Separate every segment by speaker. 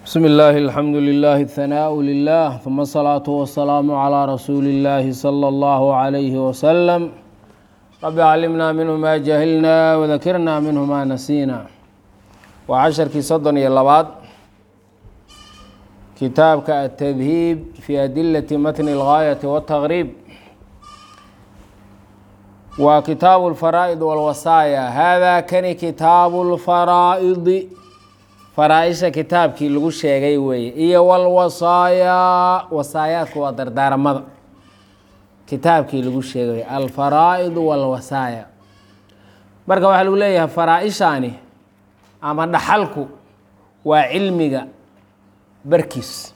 Speaker 1: بسم الله الحمد لله الثناء لله ثم الصلاة والسلام على رسول الله صلى الله عليه وسلم رب علمنا منه ما جهلنا وذكرنا منه ما نسينا وعشركii soddon iyo labaad kitaabka التdهيب في أdiلة mتن الغاية والتغريب waa kitaaب الفرائض والوصايا hذا kani kitaaب الفرائض faraaisha kitaabkii lagu sheegay weeye iyo walwasaayaa wasaayaadku waa dardaaramada kitaabkii lagu sheegay alfaraa'idu walwasaaya marka waxaa lagu leeyahay faraa-ishaani ama dhaxalku waa cilmiga barkiis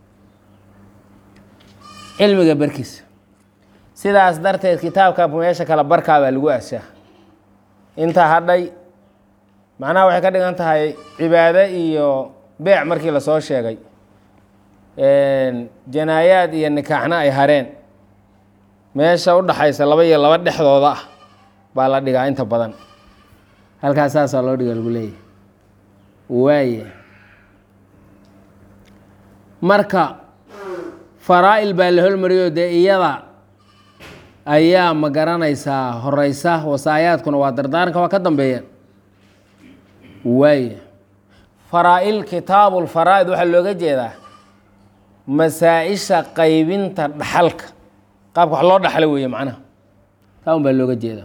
Speaker 1: cilmiga barkiis sidaas darteed kitaabka meesha kale barkaa baa lagu ashaa inta hadhay macnaha waxay ka dhigan tahay cibaado iyo beec markii lasoo sheegay janaayaad iyo nikaaxna ay hareen meesha u dhaxaysa laba iyo laba dhexdooda ah baa la dhigaa inta badan halkaas saasaa loo dhiga lagu leeyahay waaye marka faraa-il baa la holmariyo dee iyada ayaa ma garanaysaa horeysa wasaayaadkuna waa dardaaranka waa ka dambeeyeen waaya faraa-il kitaabu lfaraa'id waxaa looga jeedaa masaa-isha qaybinta dhaxalka qaabka wax loo dhaxlo weeye macnaha taa un baa looga jeedaa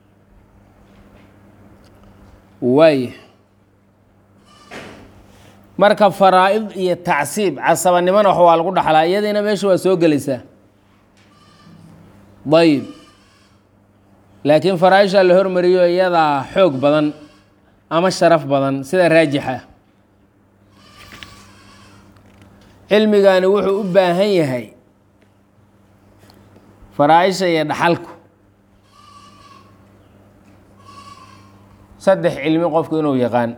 Speaker 1: waaya marka faraa-id iyo tacsiib casabanimona wax waa lagu dhaxlaa iyadiina meesha waa soo gelaysaa ayib laakiin faraa-ishaa la hormariyo iyadaa xoog badan ama sharaf badan sida raajixa cilmigani wuxuu u baahan yahay faraa-isha iyo dhaxalku saddex cilmi qofku inuu yaqaan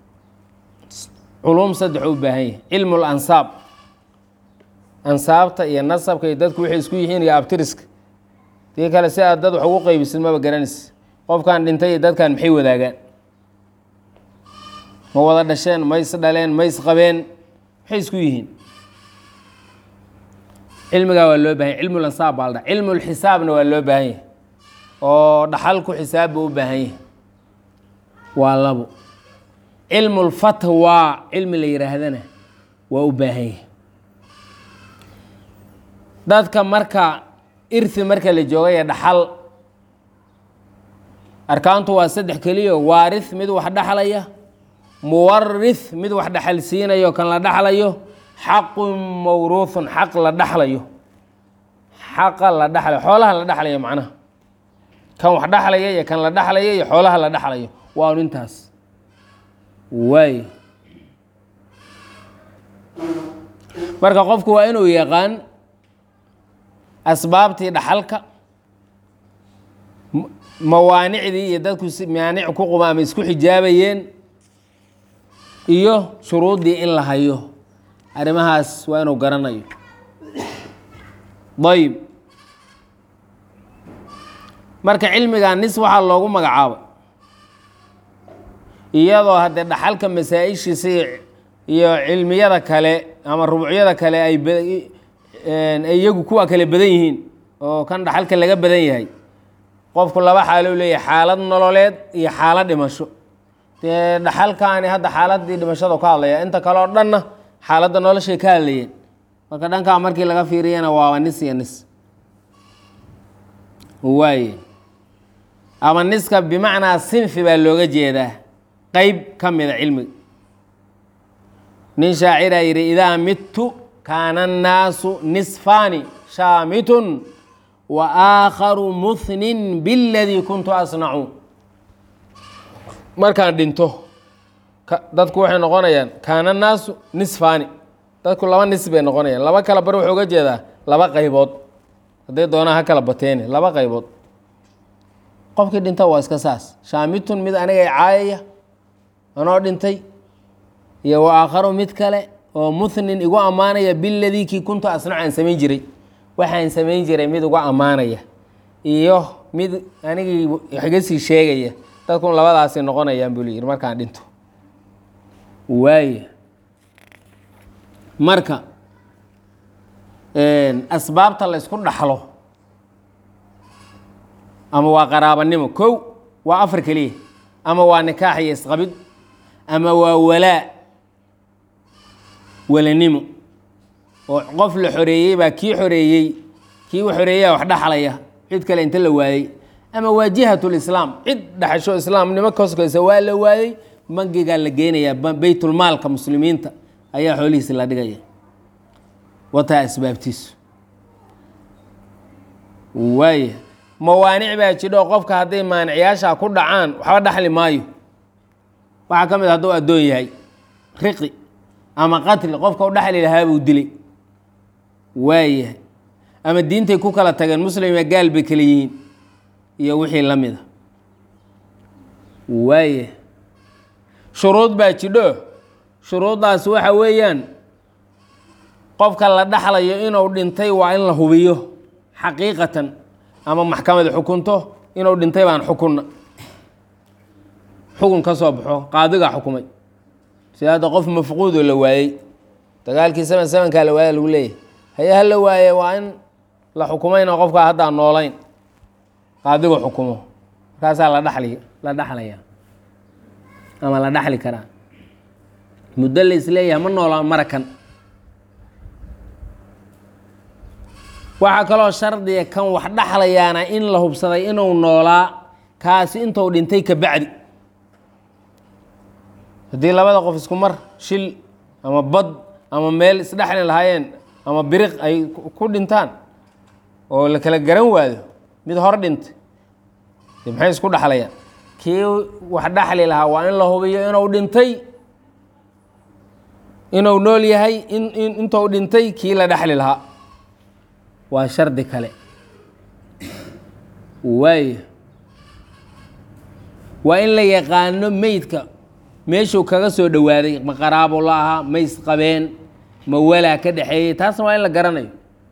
Speaker 1: culum saddex u baahan yahay cilmu lansaab ansaabta iyo nasabka iyo dadku waxay isku yihiin iyo abtiriska dii kale si aad dad wax ugu qeybisid maba garanaysa qofkan dhintay iyo dadkan maxay wadaagaan ma wada dhasheen ma is dhaleen ma is qabeen maxay isku yihiin cilmigaa waa loo bahan yahy cilmu lansaab baa la dha cilmu lxisaabna waa loo baahan yahay oo dhaxalku xisaab buu u baahan yahay waa labo cilmu lfatwa cilmi la yihaahdana waa u baahan yahay dadka marka irthi marka la joogaya dhaxal arkaantu waa saddex keliya waarith mid wax dhaxlaya muwarith mid wax dhaxal siinayo kan la dhaxlayo xaqun mawruuhun xaq la dhaxlayo xaqa la dhaxlayo xoolaha la dhaxlayo macnaha kan wax dhaxlaya iyo kan la dhaxlayo iyo xoolaha la dhaxlayo waanu intaas waay marka qofku waa inuu yaqaan asbaabtii dhaxalka mawaanicdii iyo dadku maanic ku quma ama isku xijaabayeen iyo shuruuddii in la hayo arrimahaas waa inuu garanayo ayib marka cilmiga nis waxaa loogu magacaabay iyadoo haddee dhaxalka masaa-ishiisa iyo cilmiyada kale ama rubucyada kale ay iyagu kuwa kale badan yihiin oo kan dhaxalka laga badan yahay qofku laba xaalou leeyahay xaalad nololeed iyo xaalad dhimasho dee dhaxalkaani hadda xaaladii dhimashada ka hadlaya inta kale oo dhanna xaaladda noloshay ka hadlayeen marka dhankaa markii laga fiiriyana waaba nis iyo nis waaye ama niska bimacnaa sinfi baa looga jeedaa qeyb ka mida cilmiga nin shaaciraa yidhi idaa midtu kaana annaasu nisfaani shaamitun wa aakharu muhnin biladii kuntu asnacu markaan dhinto dadku waxay noqonayaan kaana naasu nisfaani dadku laba nis bay noqonayaan laba kala bari wuxuu uga jeedaa laba qaybood hadday doonaa ha kala bateene laba qaybood qofkii dhinta waa iska saas shaamitun mid anigay caayaya anoo dhintay iyo wa aakharu mid kale oo muhnin igu ammaanaya biladii kii kuntu asnacu aan samayn jiray waxaan samayn jiray mid igu ammaanaya iyo mid anigii wax iga sii sheegaya dadkun labadaasi noqonayaan buu layidhi markaan dhinto waaya marka asbaabta la ysku dhaxlo ama waa qaraabanimo kow waa afar keliya ama waa nikaax iyo isqabid ama waa walaa walanimo oo qof la xoreeyey baa kii xoreeyey kii u xoreeyaa wax dhaxlaya cid kale inta la waayey ama waa jihatulislaam cid dhaxasho islaamnimo koskaysa waa la waayey bangigaa la geynayaa beytulmaalka muslimiinta ayaa xoolihiisi la dhigaya wataa asbaabtiisu waaya mawaanic baa jidho qofka hadday maanicayaasha ku dhacaan waxba dhaxli maayo waxaa ka mid a hadduu addoon yahay riqi ama qatli qofka u dhaxli lahaa buu dilay waayahay ama diintay ku kala tageen muslima gaal bay kala yihiin iyo wixii la mida waaya shuruud baa jidho shuruuddaas waxa weeyaan qofka la dhaxlayo inuu dhintay waa in la hubiyo xaqiiqatan ama maxkamad xukunto inuu dhintay baan xukunna xukun ka soo baxo qaadigaa xukumay sida hadda qof mafquudoo la waayey dagaalkii seven sevenkaa la waaya lagu leeyahay haye ha la waaye waa in la xukumayna qofkaa haddaan noolayn qaadigu xukumo markaasaa la dhali la dhaxlaya ama la dhaxli karaa muddo la isleeyahay ma noolaan marakan waxaa kaloo shardiga kan wax dhaxlayaana in la hubsaday inuu noolaa kaasi intuu dhintay ka bacdi haddii labada qof isku mar shil ama bad ama meel isdhexli lahaayeen ama biriq ay ku dhintaan oo la kala garan waayo mid hor dhintay de maxay isku dhaxlayaan kii wax dhaxli lahaa waa in la hubiyo inuu dhintay inuu nool yahay in intuu dhintay kii la dhexli lahaa waa shardi kale waaya waa in la yaqaano meydka meeshuu kaga soo dhowaaday ma qaraabo la ahaa ma isqabeen ma walaa ka dhexeeyey taasna waa in la garanayo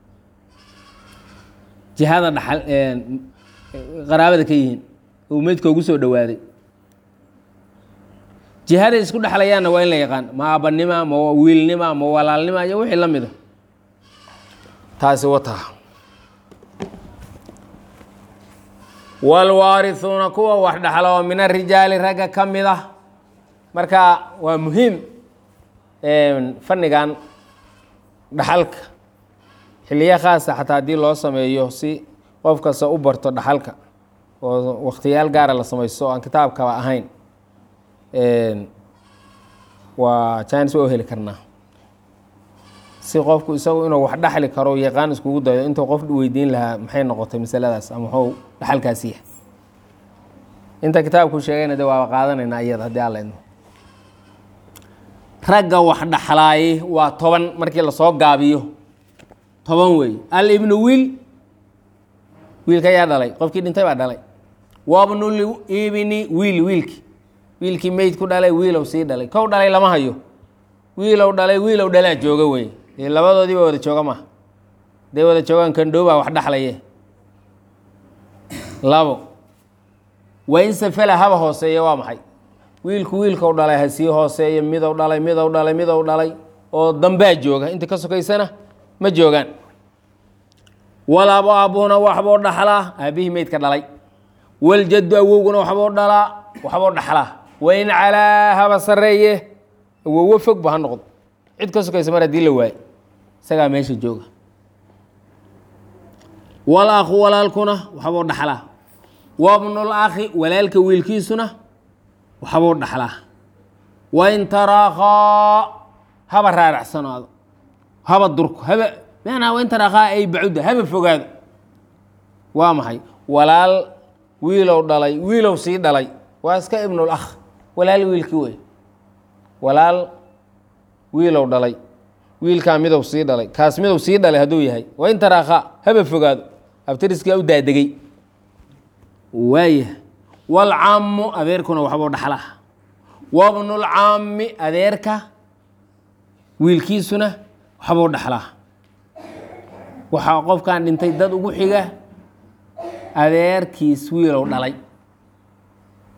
Speaker 1: jihada dhaxal qaraabada ka yihiin uu meydka ugu soo dhowaaday jihaday isku dhexlayaanna waa in la yaqaan ma aabanima ma wiilnima ma walaalnima iyo wixii la mida taasi wataa waalwaarihuuna kuwa wax dhaxla oo min arijaali ragga ka mid ah marka waa muhiim fannigan dhaxalka xiliyo khaasa xataa haddii loo sameeyo si qof kasta u barto dhaxalka oo wakhtiyaal gaara la samaysto o aan kitaabkaba ahayn waa jaanis waa heli karnaa si qofku isagu inuu wax dhaxli karo yaqaan iskugu dayo intuu qof weydiin lahaa maxay noqotay masaladaas ama muxuu dhaxalkaasi yahay inta kitaabku sheegayna de waaba qaadanaynaa iyada haddii alla idmo ragga wax dhaxlaaye waa toban markii lasoo gaabiyo toban weey al ibnu wiil wiilka yaa dhalay qofkii dhintay baa dhalay wabnul ibni wiil wiilki wiilkii meyd ku dhalay wiilow sii dhalay kow dhalay lama hayo wiilow dhalay wiilow dhalaa jooga wey labadoodii ba wada jooga maha haday wada joogaan kandhoobaa wax dhaxlaye labo waa in safala haba hooseeya waa maxay wiilku wiilkau dhalay ha sii hooseeyo midow dhalay midow dhalay midow dhalay oo dambaa jooga inta ka sokaysana ma joogaan walaabo aabuhuna waxbuu dhaxlaa aabihii meydka dhalay waljaddu awowguna waxbuu dhalaa waxbuu dhaxlaa wain calaa haba sareeye awowo fogba ha noqdo cid ka sokaysa mar haddii la waayo isagaa meesha jooga wal akhu walaalkuna waxbuu dhaxlaa wabnul akhi walaalka wiilkiisuna waxbuu dhaxlaa wain taraakhaa haba raaracsanaado haba durko haba manaa wain taraakhaa ay bacudda haba fogaado waa maxay walaal wiilow dhalay wiilow sii dhalay waa iska ibnul akh walaal wiilkii wey walaal wiilow dhalay wiilkaa midow sii dhalay kaas midow sii dhalay hadduu yahay wain taraakhaa haba fogaado abtiriskaa u daadegay waaya waalcammu adeerkuna waxbuu dhaxlaa wabnulcammi adeerka wiilkiisuna waxbuu dhaxlaa waxaa qofkan dhintay dad ugu xiga adeerkiis wiilow dhalay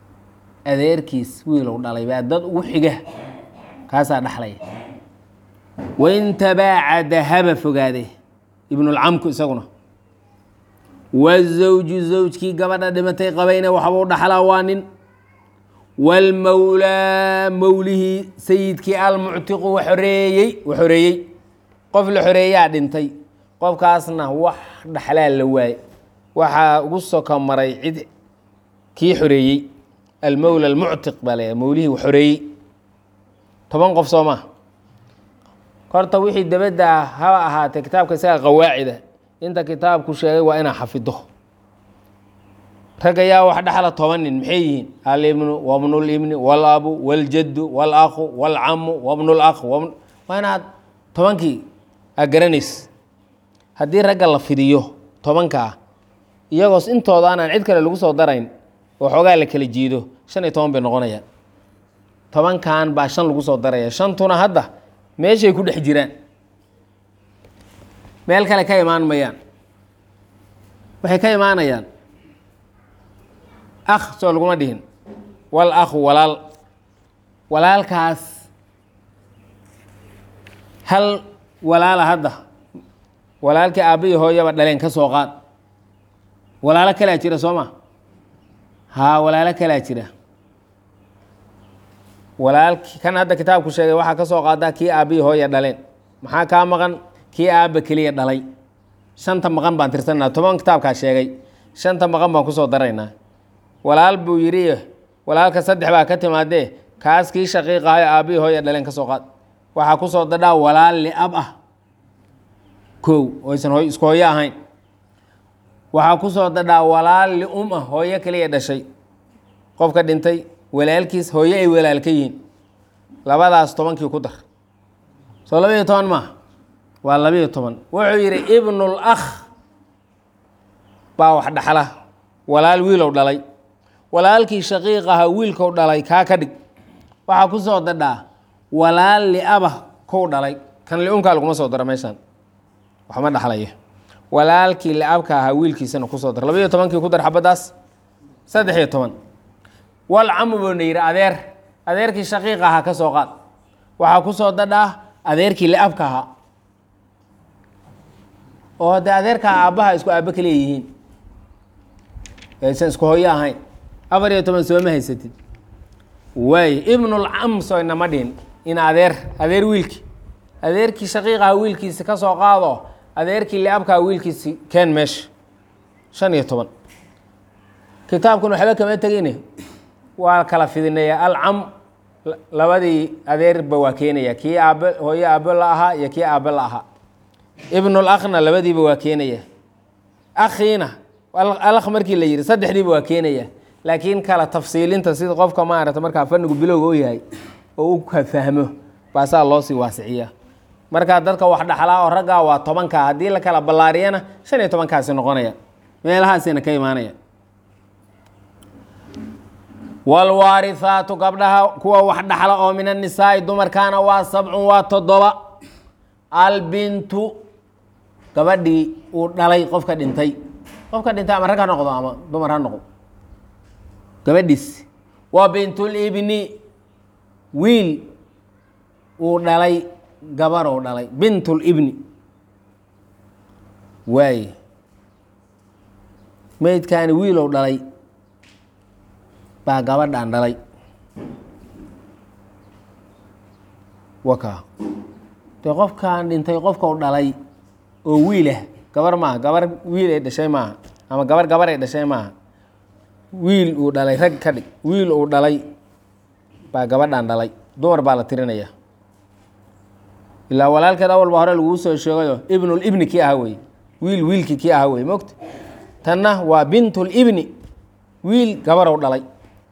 Speaker 1: adeerkiis wiilow dhalay baa dad ugu xiga kaasaa dhaxlaya wain tabaacada haba fogaade ibnulcamku isaguna wazawju zawjkii gabadha dhimatay qabayna waxba u dhaxlaa waa nin waalmowlaa mowlihii sayidkii almuctiqu wa xoreeyey wa xoreeyey qof la xoreeyaa dhintay qofkaasna wax dhaxlaa la waaye waxaa ugu soka maray cid kii xoreeyey almowla almuctiq baa la mowlihii wa xoreeyey toban qof soo maa horta wixii dabadda haba ahaatee kitaabka isaga qawaacida inta kitaabku sheegay waa inaa xafido rag ayaa wax dhexla toban nin maxay yihiin alibnu wabnulibni walabu waljaddu walakhu walcamu wabnulakh waa inaad tobankii aa garanays haddii ragga la fidiyo tobankaa iyagoos intooda aanaan cid kale lagu soo darayn oo xoogaa la kala jiido shan iyo toban bay noqonayaan tobankan baa shan lagu soo daraya shantuna hadda meeshay ku dhex jiraan meel kale ka imaan mayaan waxay ka imaanayaan akh soo laguma dhihin wal akhu walaal walaalkaas hal walaala hadda walaalkii aabbihi hooyaba dhaleen ka soo qaad walaalo kalaa jira soo ma haa walaalo kalaa jira walaalki kan hadda kitaabku sheegay waxaa ka soo qaadaa kii aabbihi hooya dhaleen maxaa kaa maqan kii aabba keliya dhalay shanta maqan baan tirsanaa toban kitaabkaa sheegay shanta maqan baan kusoo daraynaa walaal buu yidhi walaalka saddex baa ka timaadee kaas kii shaqiiqahayo aabbihii hooya dhaleen ka soo qaad waxaa kusoo dadhaa walaal liab ah kow oysan hooy isku hooyo ahayn waxaa kusoo dadhaa walaal lium ah hooyo keliya dhashay qofka dhintay walaalkiis hooyo ay walaal ka yihiin labadaas tobankii ku dar soo labaiyo toban maaha waa labaiyo toban wuxuu yidhi ibnul akh baa wax dhaxla walaal wiilow dhalay walaalkii shaqiiq ahaa wiilkou dhalay kaa ka dhig waxaa ku soo dadhaa walaal liabah kow dhalay kan liumkaa laguma soo daro meeshaan waxma dhaxlayo walaalkii liabka ahaa wiilkiisana kusoo dar labaiyo tobankii ku dar xabaddaas saddex iyo toban walcamu buuna yidhi adeer adeerkii shaqiiq ahaa ka soo qaad waxaa ku soo dadhaa adeerkii liabka ahaa oo haddee adeerkaa aabbaha isku aabbo kaliya yihiin aysan isku hooyo ahayn afar iyo toban sooma haysatid waay ibnulcam soo inama dhihin in adeer adeer wiilki adeerkii shaqiiqaha wiilkiisi ka soo qaado adeerkii liabkaha wiilkiisi keen meesha shan iyo toban kitaabkun waxba kama tegine waa kala fidinaya alcam labadii adeerba waa keenaya kii aabbe hooyo aabbo la ahaa iyo kii aabbe la ahaa ibnul akhna labadiiba waa keenaya akhiina alakh markii la yidhi saddexdiiba waa keenaya laakiin kala tafsiilinta sida qofka maarata markaa fanigu bilowga u yahay oo u fahmo baasaa loo sii waasiciya markaa dadka wax dhaxlaa oo raggaa waa tobanka haddii la kala ballaariyana shan iyo tobankaasi noqonaya meelahaasina ka imaanaya waalwaarihaatu gabdhaha kuwa wax dhaxla oo min annisaai dumarkaana waa sabcun waa toddoba albintu gabadhii uu dhalay qofka dhintay qofka dhintay ama rag ha noqdo ama dumar ha noqdo gabadhiis waa bintulibni wiil uu dhalay gabarou dhalay bintulibni waaye meydkaani wiilow dhalay baa gabadhaan dhalay waka dee qofkaan dhintay qofkau dhalay oo wiilah gabar maaha gabar wiil ay dhashay maaha ama gabar gabar ay dhashay maaha wiil uu dhalay rag ka dhig wiil uu dhalay baa gabadhaan dhalay dumar baa la tirinaya ilaa walaalkeed awalba hore laguu soo sheegayo ibnul ibni kii aha wey wiil wiilkii kii aha wey mogta tanna waa bintul ibni wiil gabarow dhalay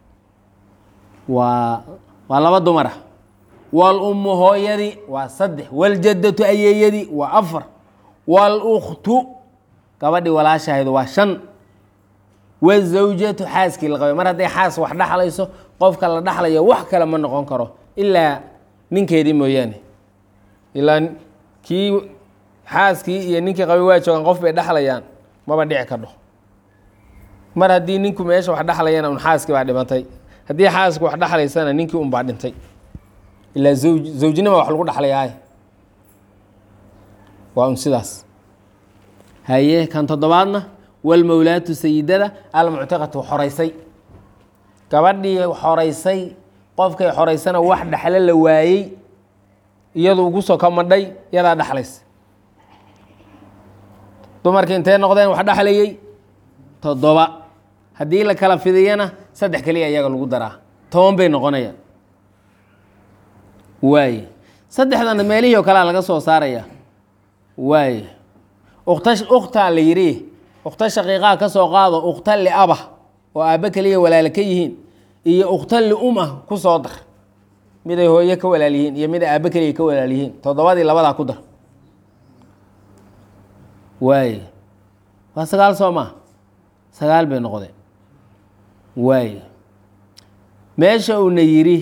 Speaker 1: waa waa laba dumara waalummu hooyadii waa saddex waljadatu ayeeyadii waa afar waaluktu gabadhii walaashahaydu waa shan wazawjatu xaaskii la qabay mar hadday xaas wax dhaxlayso qofka la dhaxlayo wax kale ma noqon karo ilaa ninkeedii mooyaane ilaa kii xaaskii iyo ninkii qabay waa joogaan qof bay dhexlayaan maba dhici kadho mar haddii ninku meesha wax dhexlayana un xaaskii baa dhimatay haddii xaaska wax dhexlaysana ninkii un baa dhintay ilaa zawj zawjnima wax lagu dhexlayaay waa un sidaas haye kan toddobaadna walmowlaatu sayidada almuctiqatu xoraysay gabadhii xoraysay qofkay xoraysana wax dhexle la waayey iyadu ugu soo ka madhay yadaa dhexlays dumarkii intee noqdeen wax dhexlayey toddoba haddii la kala fidiyana saddex keliya iyaga lagu daraa toban bay noqonayaan waaye saddexdana meelihii oo kalea laga soo saaraya waaye ukta ukhtaa la yidhi ukhta shaqiiqaha ka soo qaado ukhta liaba oo aabbe keliya walaalo ka yihiin iyo ukhta lium ah ku soo dar miday hooye ka walaal yihiin iyo miday aabbe keliya ka walaal yihiin toddobadii labadaa ku dar waaye waa sagaal soo maa sagaal bay noqdeen waaye meesha uuna yidhi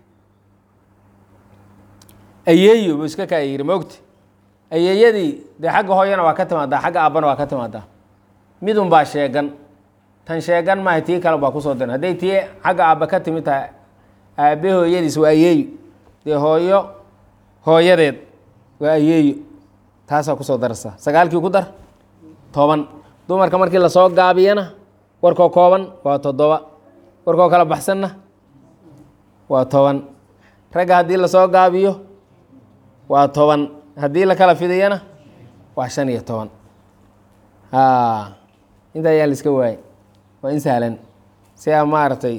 Speaker 1: ayeeyo buu iska kaa yidhi mogti ayeeyadii dee xagga hooyana waa ka timaadaa xagga aabbana waa ka timaadaa midun baa sheegan tan sheegan maaha tii kale baa kusoo diran hadday tii xagga aabba ka timid tahay aabbe hooyadiis waa ayeeyo dee hooyo hooyadeed waa ayeeyo taasaa kusoo daraysaa sagaalkii ku dar toban dumarka markii lasoo gaabiyana warkoo kooban waa toddoba warkoo kala baxsanna waa toban ragga haddii lasoo gaabiyo waa toban haddii la kala fidiyana waa shan iyo toban inta ayaa la iska waayay waa in sahlan si aan maaragtay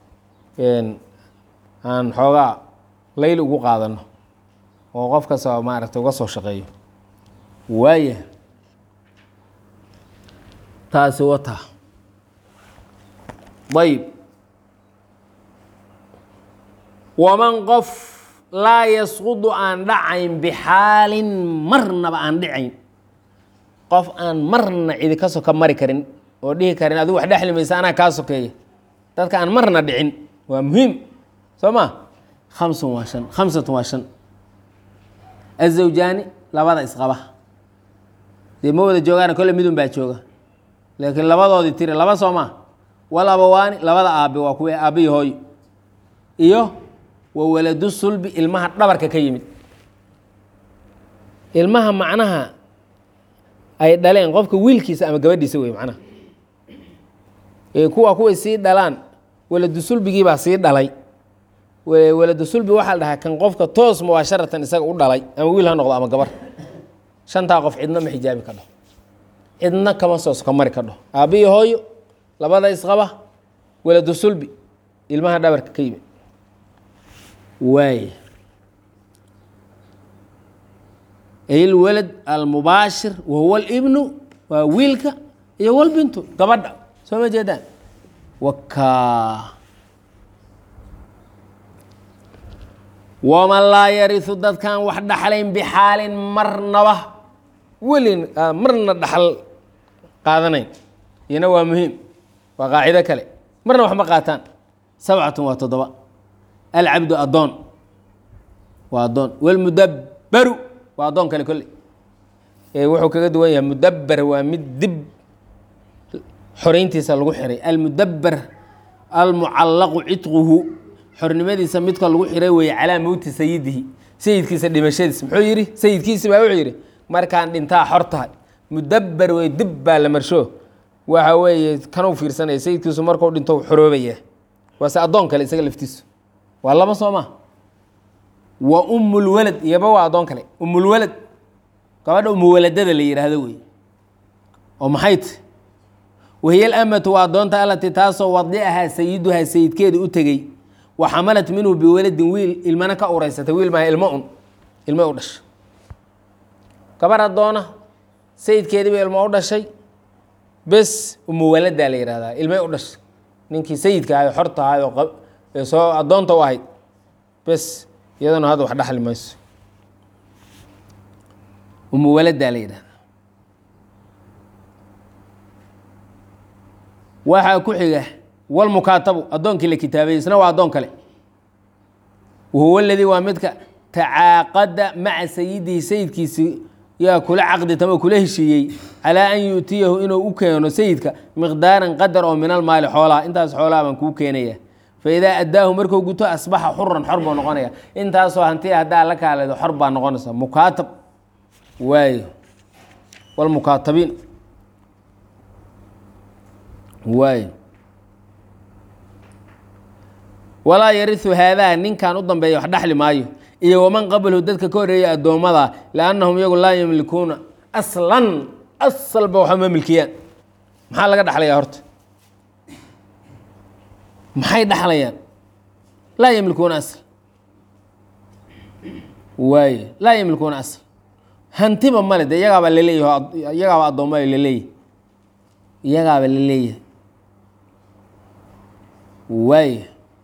Speaker 1: aan xoogaa layl ugu qaadano oo qof kastoo maaragtay uga soo shaqeeyo waaya taasi wata ayb waman qof laa yasqudu aan dhacayn bixaalin marnaba aan dhicayn qof aan marna cidi ka soka mari karin oo dhihi karin adigu wax dhexli maysa anaa kaa sokeeya dadka aan marna dhicin waa muhiim soo ma khamsun waa shan khamsatun waa shan azawjaani labada isqaba dee ma wada joogaana kolle midun baa jooga laakiin labadoodii tiri laba soo maa wal abawaani labada aabe waa kuwe aabbiyi hooyo iyo wa waladu sulbi ilmaha dhabarka ka yimid ilmaha macnaha ay dhaleen qofka wiilkiisa ama gabadhiisa wey macnaha ee kuwa kuway sii dhalaan waladu sulbigiibaa sii dhalay waladu sulbi waxaa la dhahaa kan qofka toos mubaasharatan isaga u dhalay ama wiil ha noqdo ama gabar shantaa qof cidna ma xijaabi ka dhaho cidna kama soo soka mari ka dhaho aabbiyi hooyo labada isqaba waladu sulbi ilmaha dhabarka ka yimid waay ilwalad almubaashir wahuwa alibnu waa wiilka iyo walbintu gabadha soo ma jeedaan wakaa waman laa yarisu dadkaan wax dhaxlayn bixaalin marnaba welin marna dhaxal qaadanayn iyana waa muhiim waa qaacido kale marna wax ma qaataan sabcatun waa toddoba alcabdu addoon waa addoon walmudabbaru waa addoon kale kolley ee wuxuu kaga duwan yahay mudabber waa mid dib xoreyntiisa lagu xiray almudabber almucallaqu cidquhu xornimadiisa midka lagu xiray weeye calaa mowti sayidihi sayidkiisa dhimashadiis muxuu yidhi sayidkiisi baa wuxuu yidhi markaan dhintaa xor tahay mudabber wey dib baa la marsho waxa weeye kanuu fiirsanaya sayidkiisu markuu dhinto xoroobaya waase addoon kale isaga laftiisu waa laba soo maa wa umulwalad iyaba waa addoon kale umulwalad gabadha umuwaladada la yidhaahdo wey oo maxay ti wahiy alamatu waa addoonta alati taasoo wadicahaa sayiduhaa sayidkeeda u tegey wa xamalat minhu biwaladin wiil ilmana ka ureysatay wiil maaha ilmo un ilmo u dhashay gabar addoona sayidkeediiba ilmo u dhashay bes umuwaladaa la yihahdaa ilmay u dhashay ninkii sayidka ahay xorta ahay oo ee soo addoonta u ahayd bes iyadana hadda wax dhaxli mayso umuwaladaa la yidhahdaa waxaa ku xiga walmukaatabu addoonkii la kitaabay isna waa addoon kale wahuwa aladii waa midka tacaaqada maca sayidihi sayidkiisi yaa kula caqdi tamo kula heshiiyey calaa an yu'tiyahu inuu u keeno sayidka miqdaaran qadar oo min almaali xoolaha intaas xoolaha baan kuu keenaya faidaa addaahu markuu guto asbaxa xuran xor buu noqonaya intaasoo hantiya haddaa la kaaleedo xor baa noqonaysa mukaatab waayo wاlmukaatabiin waay walaa yariu haadaa ninkan u dambeeya wax dhexli maayo iyo waman qablahu dadka ka horeeya addoommada liannahum iyagu laa yamlikuuna aslan asalba waxa ma milkiyaan maxaa laga dhexlayaa horta maxay dhexlayaan laa yamlikuuna asl waay laa yamlikuuna asl hantiba male de iyagaaba laleeyahy iyagaaba addoommaa laleeyahy iyagaaba laleeyahay waay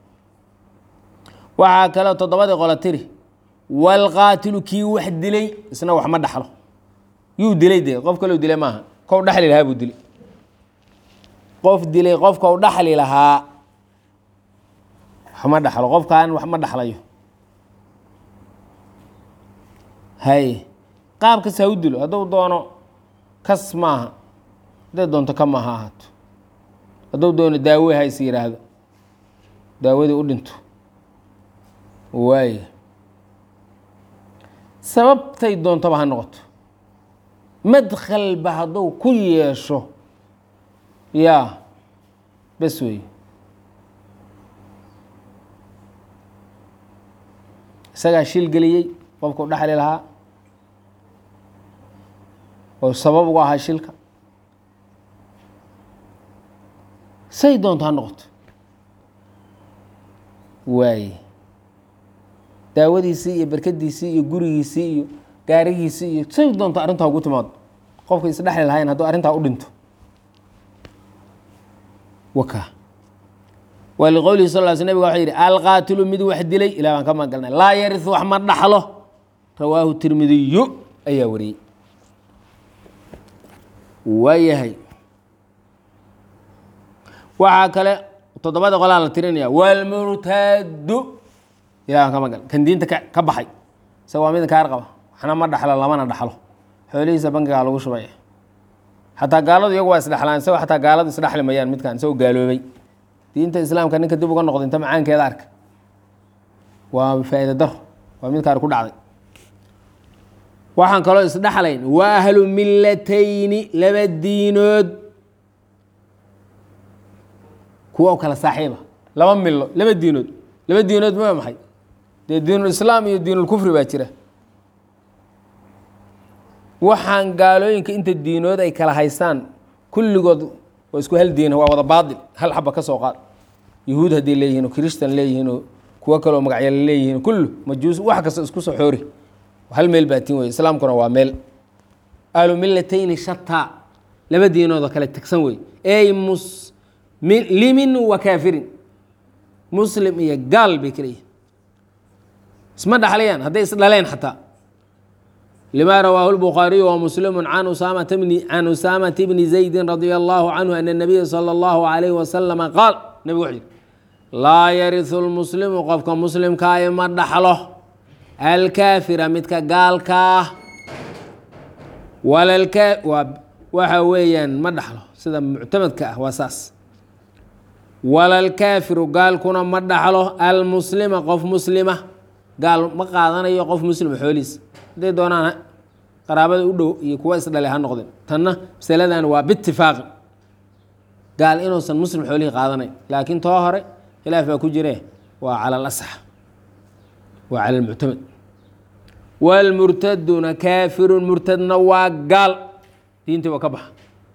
Speaker 1: waxaa kaleo toddobadii qolo tiri waalqaatilu kii wax dilay isna wax ma dhaxlo yuu dilay dee qof kaleu dilay maaha kow dhaxli lahaa buu dilay qof dilay qofka u dhaxli lahaa wax ma dhaxlo qofkaan wax ma dhaxlayo hay qaab kas ha u dilo hadduu doono kas maaha hadday doonto ka maaha ahaato hadduu doono daawe ha is yidhaahdo daawadii u dhinto waaya sababtay doontoba ha noqoto madkhalba hadduu ku yeesho yaa bes weeye isagaa shil geliyey qofka u dhexli lahaa oo sabab ugu ahaa shilka say doonto ha noqoto waaye daawadiisii iyo berkadiisii iyo gurigiisii iyo gaarigiisii iyo say doonto arrintaa ugu timaado qofka isdhexli lahayn hadduu arrintaa u dhinto waka waa liqowlihi sal l sl nabga waxuu yidhi alqaatilu mid wax dilay ilah baan ka magalnay laa yariu wax ma dhaxlo rawaahu tirmidiyu ayaa wariyey waayahay waxaa kale toddobada qolaa la tirinaya wlmurtadu ilah baan ka magal kan diinta ka baxay isaga waa mid kaar qaba waxna ma dhaxlo lamana dhaxlo xoolihiisa bankigaa lagu shubay xataa gaaladu iyagu waa isdhexlaan isagoo xataa gaaladu isdhexli mayaan midkan isagoo gaaloobay diinta islaamka ninka dib uga noqda inta macaankeeda arka waa faa'iida daro waa midkaan ku dhacday waxaan kaloo isdhexlayn wa ahlu millatayni laba diinood kuwa kala saaxiiba laba milo laba diinood laba diinood ma maxay dee diinulislaam iyo diinulkufri baa jira waxaan gaalooyinka inta diinood ay kala haystaan kulligood waa isku hal diina waa wada baail hal xaba ka soo qaad yahuud hadday leeyihin oo christan leeyihiin oo kuwo kaleo magacyala leeyihiin kullu majuus wax kasta isku soo xoori hal meel baatiin wey islaamkuna waa meel ahlu millatayni shataa laba diinoodoo kale tegsan wey ey muslimin wa kaafirin muslim iyo gaal bay kala yihin isma dhaxlayaan hadday isdhaleen xataa lma rawaahu الbukhaariyu وmuslimu can usaamata bni zaydi radي اllahu canhu an الnabiya salى اllahu عalayh wasalama qaal nebigu wuxuu yihi laa yariثu اlmuslimu qofka muslimkaayo ma dhaxlo alkaafira midka gaalkaa waxa weeyaan ma dhaxlo sida muctamadka ah waa saas walalkaafiru gaalkuna ma dhaxlo almuslima qof muslima gaal ma qaadanayo qof muslima xoolihiisa hadday doonaan qaraabada u dhow iyo kuwa isdhale ha noqdeen tanna masaladan waa biitifaaqi gaal inuusan muslim xoolihii qaadanayn laakiin too hore khilaaf baa ku jire waa cala alasax waa cala almuctamad waalmurtaduna kaafirun murtadna waa gaal diintii waa ka baxa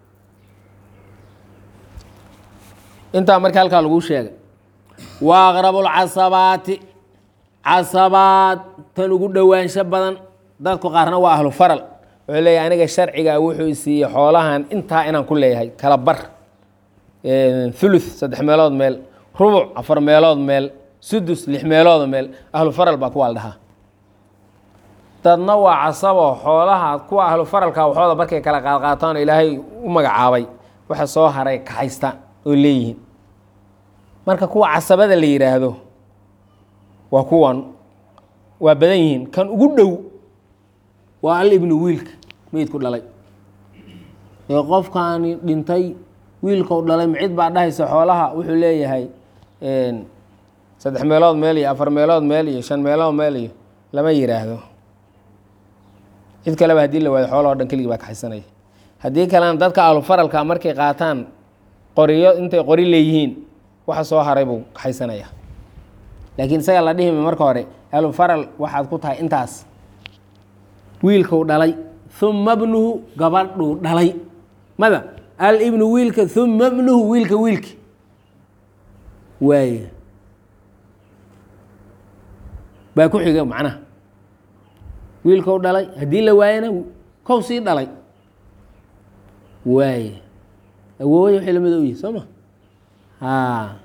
Speaker 1: intaa marka halkaa lagu sheegay wa aqrabu lcasabaati casabaad tan ugu dhowaansho badan dadku qaarna waa ahlu faral wuxuu leeyahy aniga sharcigaa wuxuu isiiyey xoolahan intaa inaan ku leeyahay kala bar thuluth saddex meelood meel rubuc afar meelood meel sudus lix meelood meel ahlu faral baa kuwaa la dhahaa dadna waa casabo xoolaha kuwa ahlu faralka waxooda markay kala qaadqaataan oo ilaahay u magacaabay waxa soo haray kaxaystaan oo leeyihiin marka kuwa casabada la yidhaahdo waa kuwan waa badan yihiin kan ugu dhow waa al ibnu wiilka meydku dhalay ee qofkaani dhintay wiilkau dhalay micid baa dhahaysa xoolaha wuxuu leeyahay saddex meelood meel iyo afar meelood meel iyo shan meelood meel iyo lama yidhaahdo cid kaleba haddii la waayo xoolahoo dhan keligii baa kaxaysanaya haddii kalena dadka ahlufaralka markay qaataan qoriyo intay qori leeyihiin waxa soo haray buu kaxaysanaya laakiin isaga la dhihima marka hore ahlufaral waxaad ku tahay intaas wiilkuu dhalay uma bnuhu gabadhuu dhalay mada alibnu wiilka uma bnuhu wiilka wiilki waay baa ku xiga macnaha wiilkou dhalay haddii la waayana kow sii dhalay waay awoowaya waxay lamida u yihi soo ma a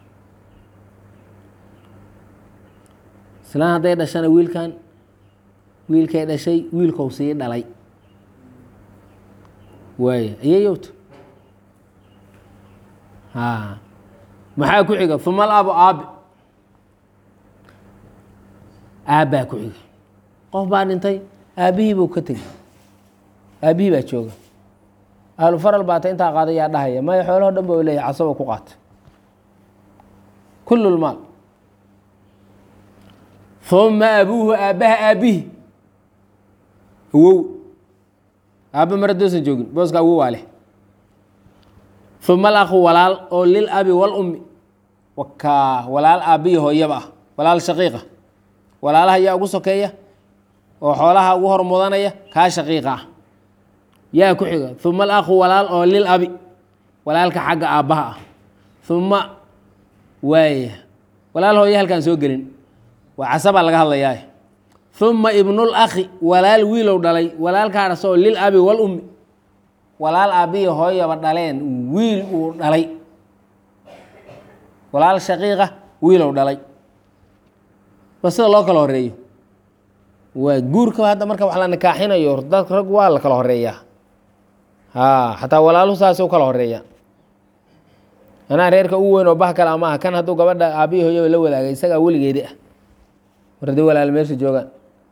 Speaker 1: islaan hadday dhashana wiilkan wiilkay dhashay wiilkou sii dhalay waay ayayowto a maxaa ku xiga uma alabu aabi aabbaa ku xiga qof baa dhintay aabbihii buu ka tegey aabbihii baa jooga ahlu faral baata intaa qaada yaa dhahaya maya xoolaho dhan ba u leeyahy casabo ku qaata kul lmaal uma abuuhu aabbaha aabbihi awow aabba mar haddoosan joogin booska awow waa leh uma alakhu walaal oo lil abi walummi wakaa walaal aabbihi hooyaba ah walaal shaqiiqa walaalaha yaa ugu sokeeya oo xoolaha ugu hor mudanaya kaa shaqiiqa ah yaa ku xiga uma alakhu walaal oo lil abi walaalka xagga aabbaha ah uma waaya walaal hooye halkaan soo gelin waa casabaa laga hadlayaa uma ibnul akhi walaal wiilow dhalay walaalkaas oo lil abi wal ummi walaal aabbihi hooyaba dhaleen wiil uu dhalay walaal shaqiiqa wiilow dhalay ba sida loo kala horeeyo waa guurka hadda marka wax la nikaaxinayo dadka rag waa la kala horeeyaa ha xataa walaaluhu saasay u kala horeeya anaa reerka ugu weyn oo bah kale ama ah kan hadduu gabadha aabbihi hooyaba la wadaagay isagaa weligeedi ah mar haddii walaal meesha joogaan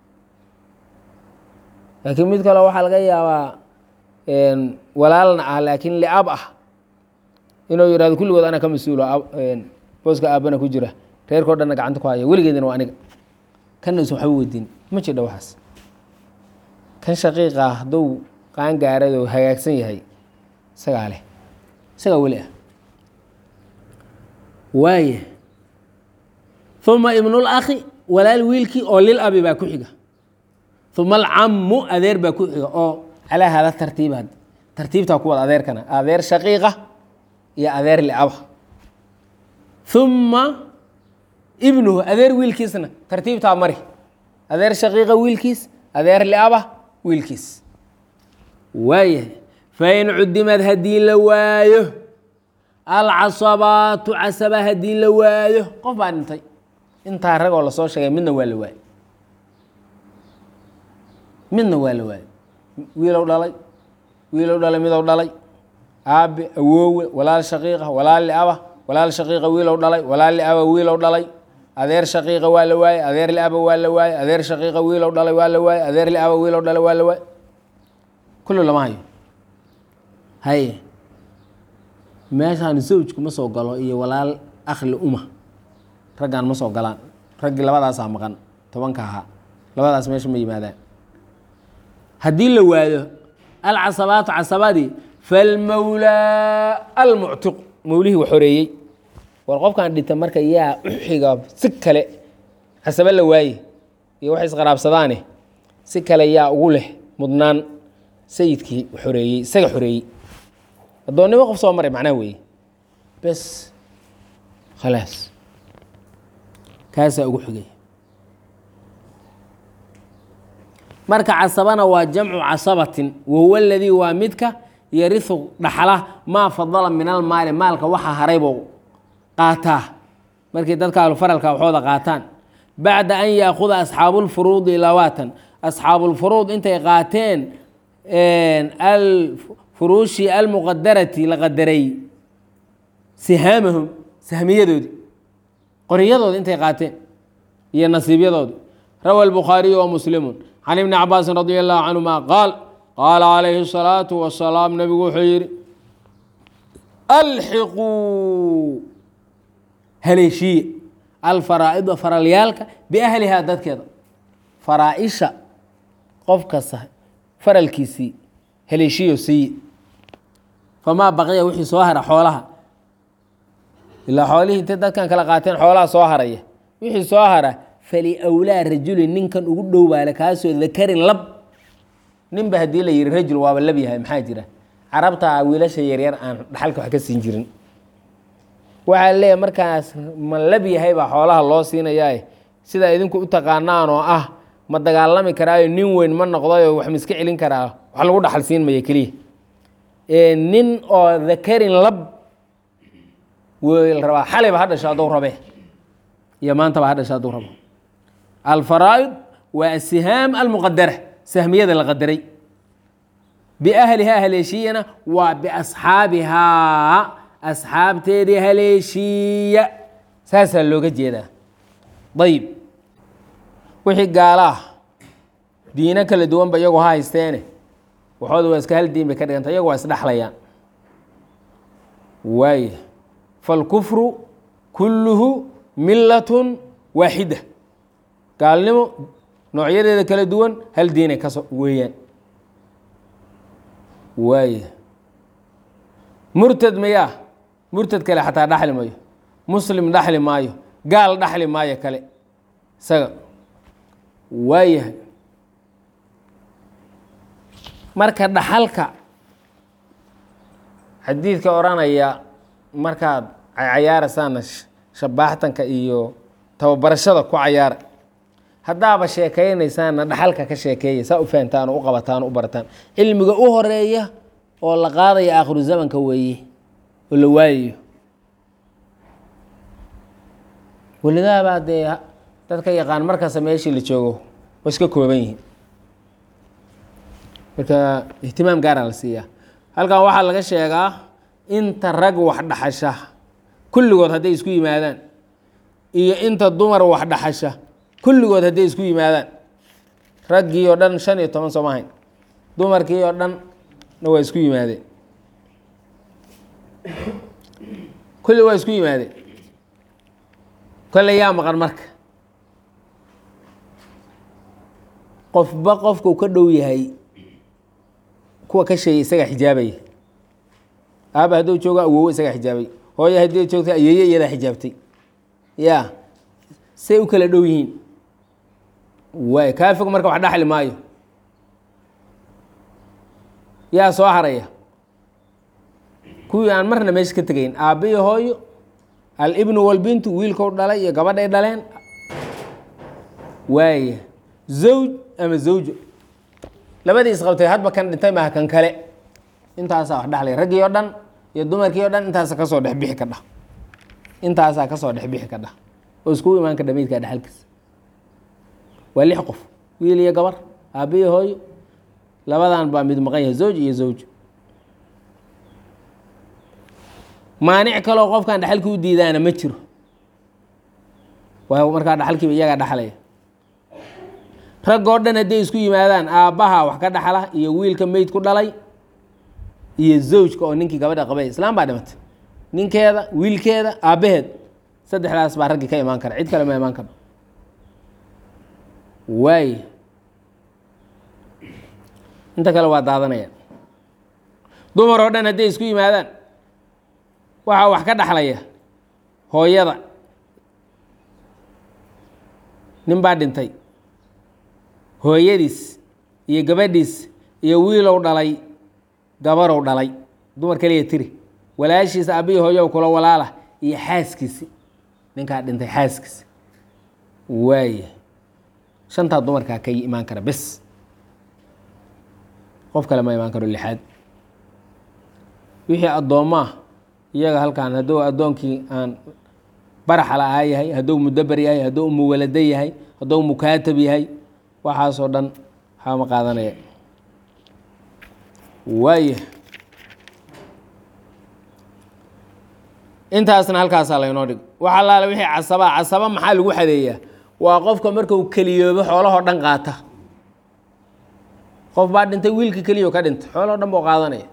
Speaker 1: laakiin mid kale waxaa laga yaabaa walaalna ah laakiin liab ah inuu yihahdo kulligood ana ka mas-uulo booska aabbana ku jira reerkao dhanna gacanta ku haya weligeedina waa aniga kanna usan waxba weydiin ma jidha waxaas kan shaqiiqa ah hadduu qaan gaarad oo hagaagsan yahay isagaa leh isagaa weli ah waaya uma ibnul akhi walaal wiilkii oo lil abi baa ku xiga uma alcammu adeer baa ku xiga oo calaa hada tartiiba tartiibtaa ku wada adeerkana adeer shaqiiqa iyo adeer liaba uma ibnuhu adeer wiilkiisna tartiibtaa mari adeer shaqiiqa wiilkiis adeer liaba wiilkiis waayahay fain cudimad haddii la waayo alcasabaatu casaba haddii la waayo qof baa dhintay intaa ragoo lasoo sheegay midna waa la waayo midna waa la waayo wiilow dhalay wiilow dhalay midow dhalay aabe awoowe walaal shaqiiqa walaal liaba walaal shaqiiqa wiilow dhalay walaal liaba wiilow dhalay adeer shaqiiqa waa la waaye adeer liaba waa la waaye adeer shaqiiqa wiilow dhalay waa la waaye adeer liaba wiilow dhalay waa la waaye kullu lama hayo haye meeshaan zawjku ma soo galo iyo walaal akhli uma raggaan ma soo galaan raggii labadaasaa maqan tobanka ahaa labadaas meesha ma yimaadaan haddii la waayo alcasabaatu casabadii falmawlaa almuctiq mawlihii wax horeeyey war qofkan dhinta marka yaa u xiga si kale casaba la waaye iyo wax isqaraabsadaane si kale yaa ugu leh mudnaan sayidkii xoreeyey isaga xoreeyey addoonnimo qof soo maray macnaha weeye bes khalaas kaasaa ugu xigay marka casabana waa jamcu casabatin wahuwa aladii waa midka yarihu dhaxla maa fadala min almaali maalka waxa haraybou qaataa markay dadka alfaralka waxooda qaataan bacda an yaakuda asxaabulfuruudi lawaatan asxaabulfuruud intay qaateen alfuruushi almuqadarati la qadaray sihaamahum sahmiyadoodi qoriyadooda intay qaateen iyo nasiibyadoodi rawa albukhaariyu wa muslimun can ibni cabaasin radi allahu canhuma qaal qaala calayhi الsalaatu wasalaam nabigu wuxuu yihi alxiquu haleeshiye alfaraa'ida faralyaalka biahlihaa dadkeeda faraa-isha qof kasta faralkiisii haleeshiyo siiye famaa baqiya wixii soo hara xoolaha ilaa xoolihii intay dadkan kala qaateen xoolaha soo haraya wixii soo hara faliwlaa rajulin ninkan ugu dhowbaale kaasoo dakarin lab ninba haddii la yihi rajul waaba lab yahay maxaa jira carabta wiilasha yaryar aan dhaxalka wax ka siin jirin waxaa leeyahay markaas ma lab yahay baa xoolaha loo siinayaa sidaa idinku u taqaanaan oo ah ma dagaalami karaayo nin weyn ma noqdayo wax ma iska celin karaa wax lagu dhaxal siin maya keliya nin oo dakarin lab weel rabaa xalayba ha dhasho hadduu rabe iyo maantaba ha dhasho hadduu rabo alfaraa'id waa asihaam almuqadara sahmiyada la qadaray biahlihaa haleeshiyana waa biasxaabihaa asxaabteedii haleeshiiya saasaa looga jeedaa ayib wixii gaala ah diino kala duwanba iyagu ha haysteene waxooda waa iska hal diin bay ka dhiganta iyagu waa isdhexlayaan waaya falkufru kulluhu millatun waaxida gaalnimo noocyadeeda kala duwan hal diinay kaso weeyaan waaya murtad mayaa murtad kale xataa dhaxli mayo muslim dhaxli maayo gaal dhaxli maayo kale isaga waayahay marka dhaxalka xadiidka odhanaya markaad cayaaraysaana shabaaxtanka iyo tababarashada ku cayaara haddaaba sheekeynaysaana dhaxalka ka sheekeeya saa u fahantaan oo u qabataan o u barataan cilmiga u horeeya oo la qaadaya aakhiru zamanka weeye oo la waayayo welidaabaa dee dadka yaqaan markasta meeshii la joogo waa iska kooban yihiin marka ihtimaam gaara la siiyaa halkan waxaa laga sheegaa inta rag wax dhaxasha kulligood hadday isku yimaadaan iyo inta dumar wax dhaxasha kulligood hadday isku yimaadaan raggii oo dhan shan iyo toban sooma hayn dumarkii oo dhan na waa isku yimaadeen kulli waa isku yimaadeen kolle yaa maqan marka qofba qofkuu ka dhow yahay kuwa ka sheegay isagaa xijaabaya aaba hadduu joogo awowo isagaa xijaabay hooyo haddii joogta ayeeye iyadaa xijaabtay ya say u kala dhow yihiin waay kaa fog marka wax dhaxli maayo yaa soo haraya kuwii aan marna meesha ka tegayn aabba iyo hooyo alibnu walbintu wiilkou dhalay iyo gabadhay dhaleen waaya zawj ama zawjo labadii isqabtay hadba kan dhintay maha kan kale intaasaa wax dhexlay raggii oo dhan iyo dumarkii o dhan intaasa kasoo dhexbixi ka dhah intaasaa kasoo dhexbixi ka dhah oo iskugu imaan kadha meydkaa dhexalkiisa waa lix qof wiil iyo gabar aabba iyo hooyo labadan baa mid maqan yahay zawj iyo zawj maanic kaloo qofkan dhexalkii u diidaana ma jiro waa markaa dhexalkiiba iyagaa dhexlaya raggoo dhan hadday isku yimaadaan aabbaha wax ka dhaxla iyo wiilka meyd ku dhalay iyo zawjka oo ninkii gabadha qabay islaam baa dhimatay ninkeeda wiilkeeda aabbaheed saddexdaas baa raggii ka imaan kara cid kale ma imaan karo waay inta kale waa daadanayaan dumar oo dhan hadday isku yimaadaan waxaa wax ka dhaxlaya hooyada nin baa dhintay hooyadiis iyo gabadhiis iyo wiilow dhalay gabarow dhalay dumar kaliya tiri walaashiisa aabbihi hooyow kula walaala iyo xaaskiisi ninkaa dhintay xaaskiisi waaya shantaa dumarkaa ka imaan kara bes qof kale ma imaan karo lixaad wixii addoommaah iyaga halkan hadduu addoonkii aan baraxala ahaa yahay hadduu mudaber yahay hadduu muwalado yahay hadduu mukaatab yahay waxaasoo dhan waxaa ma qaadanaya waaya intaasna halkaasaa laynoo dhig wax allaale wixii casabaa casaba maxaa lagu xadeeyaa waa qofka markuu keliyoobo xoolahoo dhan qaata qof baa dhintay wiilka keliyo ka dhintay xoolahoo dhan buu qaadanaya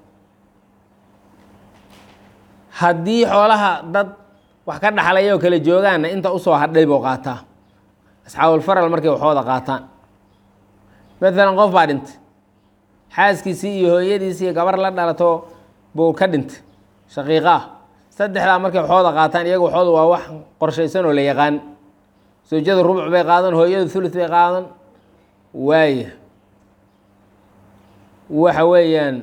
Speaker 1: haddii xoolaha dad wax ka dhaxlaya oo kale joogaanna inta usoo hadhay buu qaataa asxaabulfaral markay waxooda qaataan maalan qof baa dhintay xaaskiisii iyo hooyadiisii iyo gabar la dhalato buu ka dhintay shaqiiqa ah saddexdaa markay waxooda qaataan iyaga waxooda waa wax qorshaysan oo la yaqaan sawjada rubuc bay qaadan hooyada thuluth bay qaadan waaya waxa weeyaan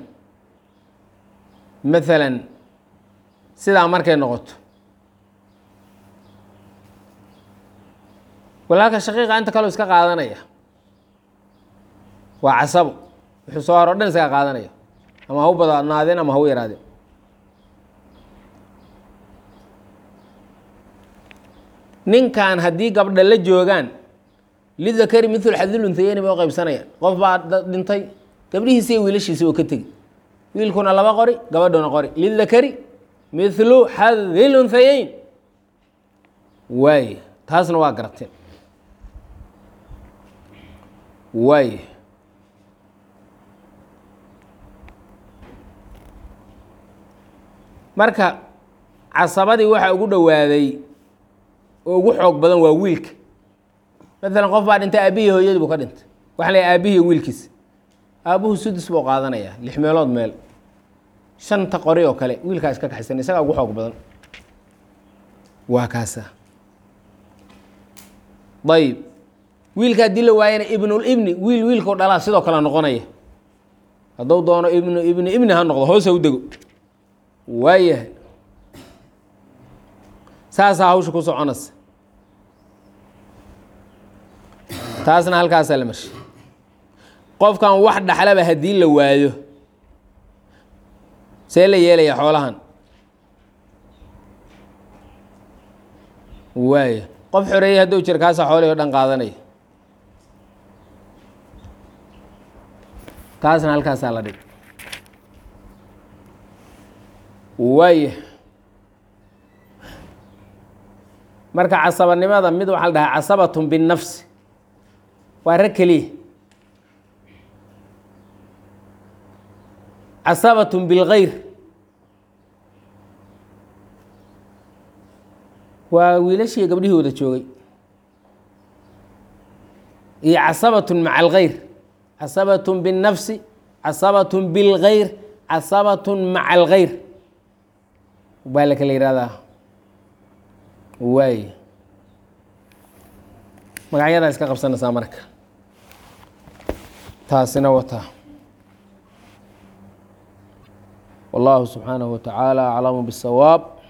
Speaker 1: maalan sidaa markay noqoto walaalka shaqiiqa inta kaleo iska qaadanaya waa casabo wuxuu soo haro o dhan isaga qaadanaya ama ha u badnaadeen ama ha u yaraadeen ninkan haddii gabdha la joogaan lidakari mithul xadilunthayeni bay u qaybsanayaan qof baa dhintay gabdhihiisa iyo wiilashiisa oo ka tegi wiilkuna laba qori gabadhuna qori lidakari mithlu xadilunhayeyn waay taasna waa garateen waay marka casabadii waxaa ugu dhowaaday oo ugu xoog badan waa wiilka maalan qof baa dhintay aabihii hooyadii buu ka dhintay waxa la aabihii wiilkiisa aabuhu sudus buu qaadanayaa lix meelood meel shanta qori oo kale wiilkaa iska kaxaysan isagaa ugu xoog badan waa kaasa ayib wiilka haddii la waayana ibnulibni wiil wiilkao dhalaa sidoo kale noqonaya hadduu doono ibnu ibni ibni ha noqdo hoos ha u dego waayahay saasaa hawsha ku soconaysa taasna halkaasaa la marshay qofkan wax dhaxlaba haddii la waayo see la yeelaya xoolahan waaya qof xoreeyey hadduu jira kaasaa xoolihii o dhan qaadanaya taasna halkaasaa la dhig waaya marka casabanimada mid waxaa la dhahaa casabatun binnafsi waa rag keliya casabatun bilgayr waa wiilashii gabdhihii wada joogay iyo casabatun maca algayr casabatun binnafsi casabatun bilgayr casabatun maca algayr baa la kala yihahdaa waay magacyadaa iska qabsanaysaa marka taasina wataa wallahu subxaanaه wa tacaala aclamu bالsawaab